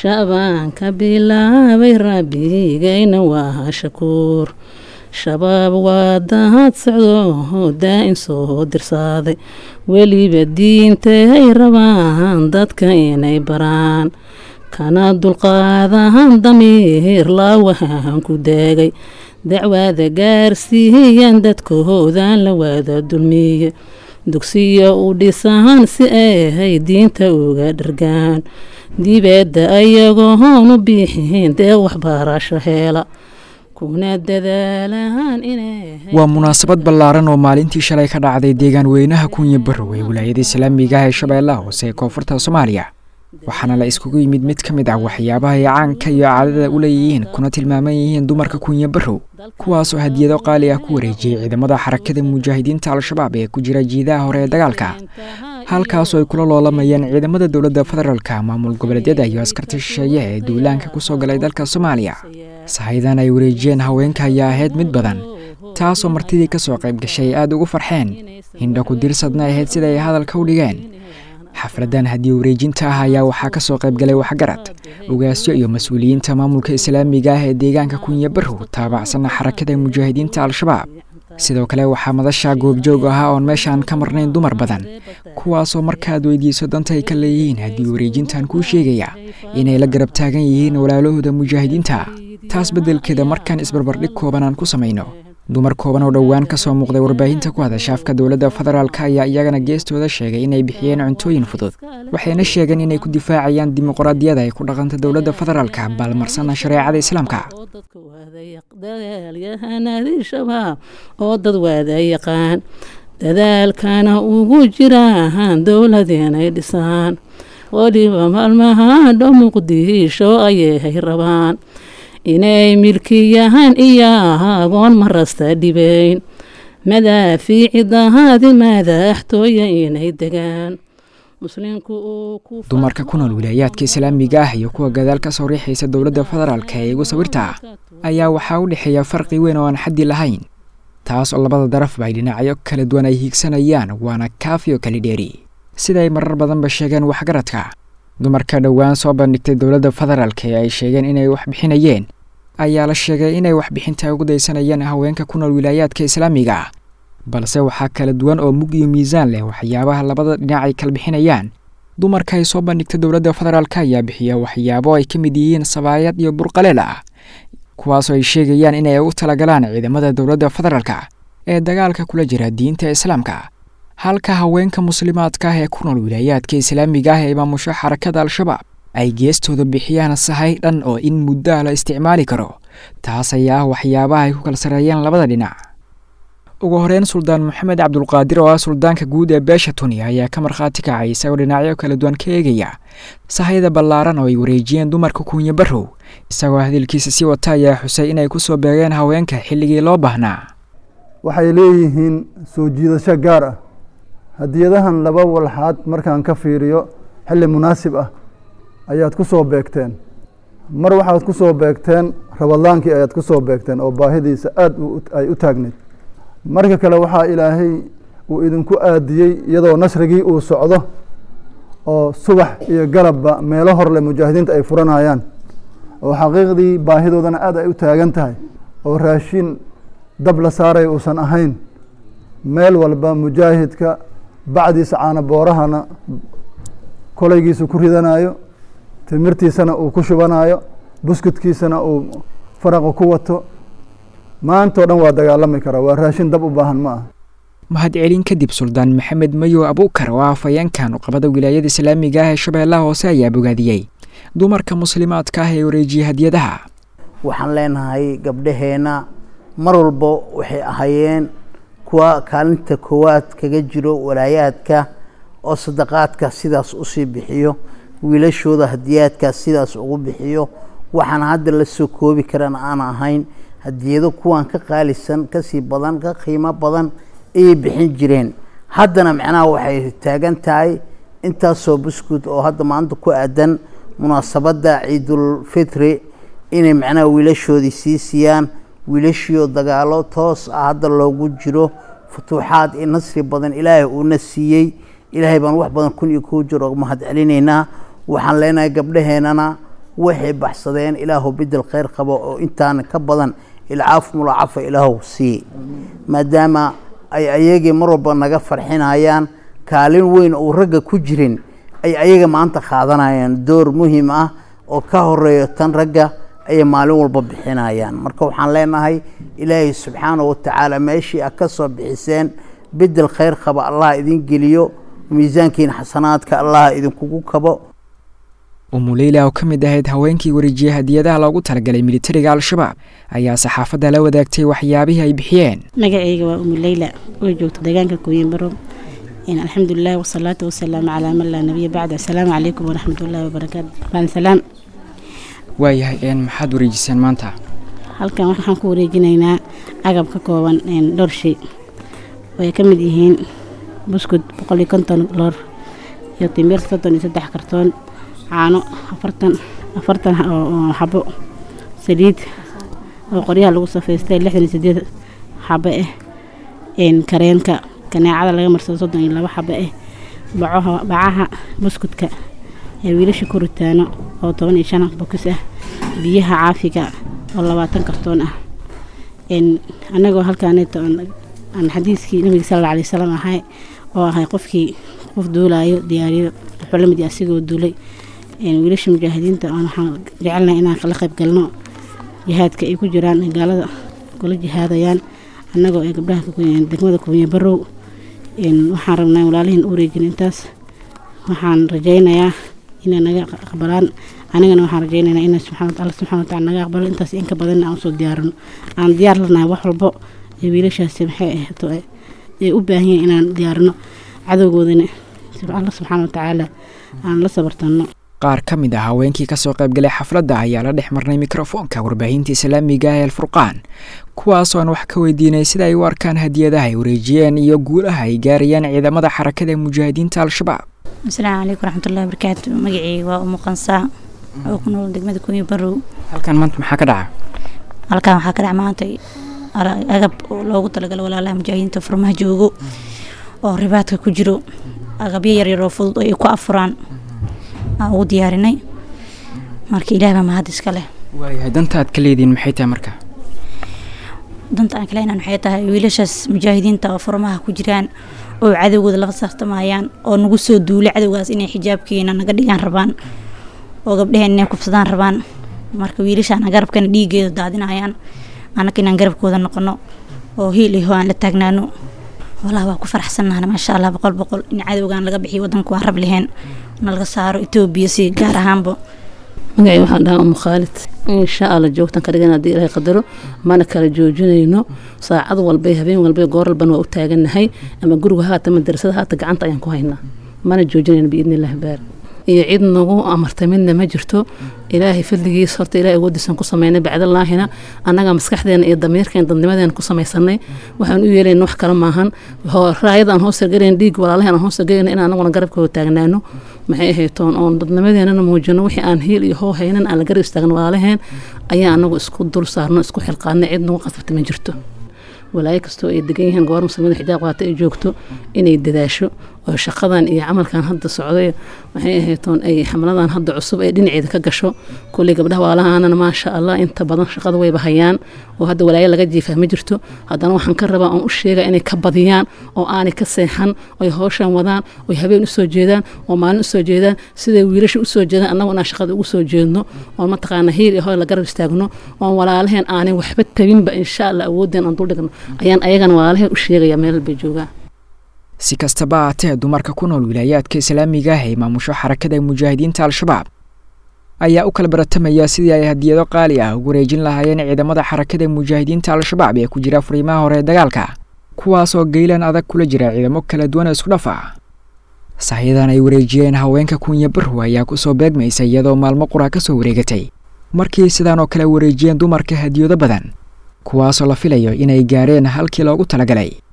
shabaanka bilaabay rabbigayna waa shakuur shabaab waa dahad socdo daa-in soo dirsaaday weliba diintay rabaan dadka inay baraan kana dulqaadahan damiir laawahan ku daagay dacwaada gaarsiiyan dadkahoodan la waada dulmiye dugsiya u dhisahan si ay diinta uga dhargaan dibadda ayagoon u biixin dee waxbarasho heela waa munaasabad ballaaran oo maalintii shalay ka dhacday deegaan weynaha kunya barow ee wilaayada islaamiga ah ee shabeellaha hoose ee koonfurta soomaaliya waxaana la iskugu yimid mid ka mid ah waxyaabaha ay caanka iyo caadada u leeyihiin kuna tilmaaman yihiin dumarka kunya barow kuwaasoo hadiyado qaali ah ku wareejiyey ciidamada xarakada mujaahidiinta al-shabaab ee ku jira jiidaha hore ee dagaalka halkaasoo ay kula loolamayeen ciidamada dowladda federaalka maamul goboleedyada iyo askarta shisheeye ee duulaanka kusoo galay dalka soomaaliya sahaydan ay wareejiyeen haweenka ayaa ahayd mid badan taasoo martidii ka soo qayb gashay ay aada ugu farxeen hindha ku dirsadna ahayd sida ay hadalka u dhigeen xafladan haddii wareejinta ah ayaa waxaa ka soo qayb galay waxgarad ogaasyo iyo mas-uuliyiinta maamulka islaamiga ah ee deegaanka kunya barow taabacsanna xarakada mujaahidiinta al-shabaab sidoo kale waxaa madasha goobjoog ahaa oon meeshaan ka marnayn dumar badan kuwaasoo markaad weydiiso danta ay ka leeyihiin haddii wareejintan kuu sheegaya inay la garab taagan yihiin walaalahooda mujaahidiinta taas beddelkeeda markaan isbarbardhig kooban aan ku samayno dumar kooban oo dhowaan ka soo muuqday warbaahinta ku hadasha afka dowladda federaalk ayaa iyagana geestooda sheegay inay bixiyeen cuntooyin fudud waxayna sheegeen inay ku difaacayaan dimuqraadiyada ay ku dhaqanta dowladda federaalka baalmarsana shareecada islaamka oo dad waada yaqaan dadaalkana ugu jiraan dowlad inay dhisaan weliba maalmaha dho muqdisho ayay rabaan inay milkiyahaan iyo agoon marasta dhibayn madaafiici dahaadi madaxtooya inay degaan dumarka ku nool wilaayaadka islaamiga ah iyo kuwa gadaal ka soo riixaysa dowladda federaalka ee igu sawirta ayaa waxaa u dhexeeya farqi weyn oo aan xaddi lahayn taas oo labada darafba ay dhinacyo kala duwan ay hiigsanayaan waana kaafi oo kali dheeri sida ay marar badanba sheegeen waxgaradka dumarka dhowaan soo bandhigtay dowladda federaalka ee ay sheegeen inay wax bixinayeen ayaa la sheegay inay waxbixinta ugu daysanayeen haweenka ku nool wilaayaadka islaamiga balse waxaa kala duwan oo mug iyo miisaan leh waxyaabaha labada dhinac ay kala bixinayaan dumarka ay soo bandhigtay dowladda federaalk ayaa bixiya waxyaabo ay ka mid yihiin sabaayad iyo burqaleel ah kuwaasoo ay sheegayaan inay u talagalaan ciidamada dowladda federaalka ee dagaalka kula jira diinta islaamka halka haweenka muslimaadka ah ee ku nool wilaayaadka islaamiga ah ee maamusho xarakada al-shabaab ay geestooda bixiyaan sahay dhan oo in muddaha la isticmaali karo taas ayaa ah waxyaabaha ay ku kala sareeyeen labada dhinac ugu horeyn suldaan maxamed cabdulqaadir oo ah suldaanka guud ee beesha tuniya ayaa ka markhaati kacay isagoo dhinacyo kala duwan ka eegaya sahayda ballaaran oo ay wareejiyeen dumarka kuunya barow isagoo hadalkiisa sii wata ayaa xusay inay ku soo beegeen haweenka xilligii loo baahnaa waxay leeyihiin soo jiidasho gaar ah hadiyadahan laba walxaad markaan ka fiiriyo xilli munaasib ah ayaad ku soo beegteen mar waxaad ku soo beegteen rabadlaankii ayaad ku soo beegteen oo baahidiisa aada ay u taagneyd marka kale waxaa ilaahay uu idinku aadiyey iyadoo nasrigii uu socdo oo subax iyo galabba meelo horle mujaahidiinta ay furanayaan oo xaqiiqdii baahidoodana aada ay u taagan tahay oo raashin dab la saaray uusan ahayn meel walba mujaahidka bacdiisa caana boorahana kolaygiisa ku ridanayo timirtiisana uu ku shubanayo buskudkiisana uu faraqa ku wato maantao dhan waa dagaalami karaa waa raashin dab u baahan ma ah mahadcelin kadib suldaan maxamed mayow abuukar oo ah afayeenkan uqabada wilaayada islaamiga ah ee shabeellaha hoose ayaa bogaadiyey dumarka muslimaadka ah ee wareejiyay hadiyadaha waxaan leenahay gabdhaheenna mar walba waxay ahaayeen kuwa kaalinta koowaad kaga jiro walaayaadka oo sadaqaadka sidaas usii bixiyo wiilashooda hadiyaadkaas sidaas ugu bixiyo waxaan hadda la soo koobi karan aan ahayn hadiyado kuwan ka qaalisan kasii badan ka qiimo badan ayay bixin jireen haddana macnaha waxay taagan tahay intaasoo buskud oo hadda maanta ku aadan munaasabadda ciidulfitri inay macnaha wiilashoodii sii siiyaan wiilashiioo dagaalo toos ah hadda loogu jiro futuuxaad iyo nasri badan ilaahay uuna siiyey ilaahay baan wax badan kun iyo kuu jiro mahad celinaynaa waxaan leenahay gabdhaheennana waxay baxsadeen ilaahu bedel kheyr qabo oo intaana ka badan ilcaaf mulaacafa ilaahu sii maadaama ay ayagii mar walba naga farxinayaan kaalin weyn uu ragga ku jirin ay ayaga maanta qaadanayaan door muhiim ah oo ka horeeyo tan ragga ayay maalin walba bixinayaan marka waxaan leenahay ilaahay subxaanahu watacaala meeshii a ka soo bixiseen bedel kheyr qaba allah idin geliyo miisaankiina xasanaadka allah idinkugu kabo umuleyla oo ka mid ahayd haweenkii wareejiyey hadiyadaha loogu talagalay militariga al-shabaab ayaa saxaafadda la wadaagtay waxyaabihii ay bixiyeen magacayga waa umuleyla oo joogta deegaanka kuuyanbaro alxamdulilah wasalaatu wasalaamu calaa man laa nabiya bacd asalaamu calaykum waraxmatullaahi wabarakaatu baan salaam waayahay maxaad wareejiseen maanta halkan waxaan ku wareejinaynaa agab ka kooban dhowr shay oo ay ka mid yihiin buskud boqol iyo konton loor iyo timir soddon iyo saddex kartoon caano afartan afartan oo xabo saliid oo qoryaha lagu safaystay lixdan iyo sideed xabo ah kareenka kaneecada laga marsado soddon iyo labo xabo ah bacaha bacaha buskudka ee wiilasha ku ritaano oo toban iyo shan bokis ah biyaha caafiga oo labaatan kartoon ah annagoo halkaaneeto aan xadiiskii nabiga sal alla alay wasalam ahay oo ahay qofkii qof duulayo diyaariyo wuxuu la mid yahay asigoo duulay wiilasha mujaahidiinta aan waxaan jecelnahay inaan la qayb galno jihaadka ay ku jiraan gaalada kula jihaadayaan annagoo ay gabdhaha degmada kuunya barow waxaan rabnaa walaalihiin u wareejin intaas waxaan rajaynayaa inay naga aqbalaan anigana waxaan rajaynaynaa in alla subxana watacala naga aqbalo intaas inka badanna aan usoo diyaarino aan diyaar lanahay wax walbo ee wiilashaasi maxay ahaato ay u baahan yihiin inaan diyaarino cadowgoodana alla subxaana watacaala aan la sabartanno qaar ka mid ah haweenkii kasoo qaybgalay xafladda ayaa la dhex marnay mikrofoonka warbaahinta islaamiga ee alfurqaan kuwaasoo aan wax ka weydiinay sida ay u arkaan hadiyadaha ay wareejiyeen iyo guulaha ay gaarayaan ciidamada xarakada mujaahidiinta al-shabaab asalaamu calaykum waraxmatullahi wabarakaatu magacii waa umu qansaa oo ku nool degmada kuuya barow halkan maanta maxaa ka dhaca halkan waxaa ka dhaca maanta agab loogu talagalo walaalaha mujaahidiinta furmaha joogo oo ribaadka ku jiro agabyo yaryar oo fudud oo ay ku afuraan aan ugu diyaarinay marka ilaah baa mahad iska leh waayahay danta aad ka leediin maxay tahay marka danta aan kaleenan waxay tahay wiilashaas mujaahidiinta oo furmaha ku jiraan oo cadowgooda la fasartamayaan oo nagu soo duulay cadowgaas inay xijaabkeena naga dhigaan rabaan oo gabdhaheen inay kufsadaan rabaan marka wiilashaana garabkana dhiigeeda daadinayaan anaka inaan garabkooda noqono oo hiil iyo aan la taagnaano wallah waa ku faraxsannahan maasha allah boqol boqol in cadowgan laga bixiyo wadanku waa rab leheen na laga saaro etoobiya si gaar ahaanba magacii waxaan dhahaa umu khaalid insha alla joogtan ka dhigan haddii ilaahay qadaro mana kala joojinayno saacad walbay habeen walbay goor walbana waa u taagannahay ama guriga haata madarasada haata gacanta ayaan ku haynaa mana joojinayno biidni illahi baar iyo cid nagu amartay midna ma jirto ilaahay fadligiis horta ilahay awoodiisan ku sameynay bacdallaahina annaga maskaxdeena iyo damiirkeen dadnimadeena ku samaysanay waxaan u yeelayna wax kale maahan raayada aan hoos sargarayn dhiig walaalahan aan hoos sargarayna in anaguna garabkooda taagnaano maxay ahaytoon oon dadnimadeenana muujino wixii aan hiil iyo hoo haynan aan la garab istaagno walaalaheen ayaa anagu isku dul saarno isku xilqaanay cid nagu qasabta ma jirto walaayo kastoo ay degan yihiin goor muslimiinta xijaab qaata ay joogto inay dadaasho oo shaqadan iyo camalkan hadda socday maxay ahaytoon ay xamladan hadda cusub ay dhinaceeda ka gasho kulley gabdhaha waalahaanana maasha allah inta badan shaqada wayba hayaan oo hadda walaayo laga jiifaa ma jirto haddana waxaan ka rabaa oon u sheega inay ka badiyaan oo aanay ka seexan oy howshan wadaan oy habeen usoo jeedaan oo maalin usoo jeedaan siday wiilasha usoo jeedaan annagu inaan shaqada ugu soo jeedno oon mataqaana hiil iyo hoy la garab istaagno oon walaalaheen aanay waxba tabinba insha allah awoodeen aan duldhigno ayaan ayagana walaalaheen u sheegaya meel bay joogaan si kastaba aatee dumarka ku nool wilaayaadka islaamiga ah ee maamusho xarakada mujaahidiinta al-shabaab ayaa u kala baratamaya sidii ay hadiyado qaali ah ugu wareejin lahaayeen ciidamada xarakada mujaahidiinta al-shabaab ee ku jira furiimaha hore ee dagaalka kuwaasoo geylan adag kula jira ciidamo kala duwan oo isku dhaf ah sahyadan ay wareejiyeen haweenka kunya barrow ayaa kusoo beegmaysa iyadoo maalmo qura ka soo wareegatay markii sidaan oo kale wareejiyeen dumarka hadiyado badan kuwaasoo la filayo inay gaareen halkii loogu talagalay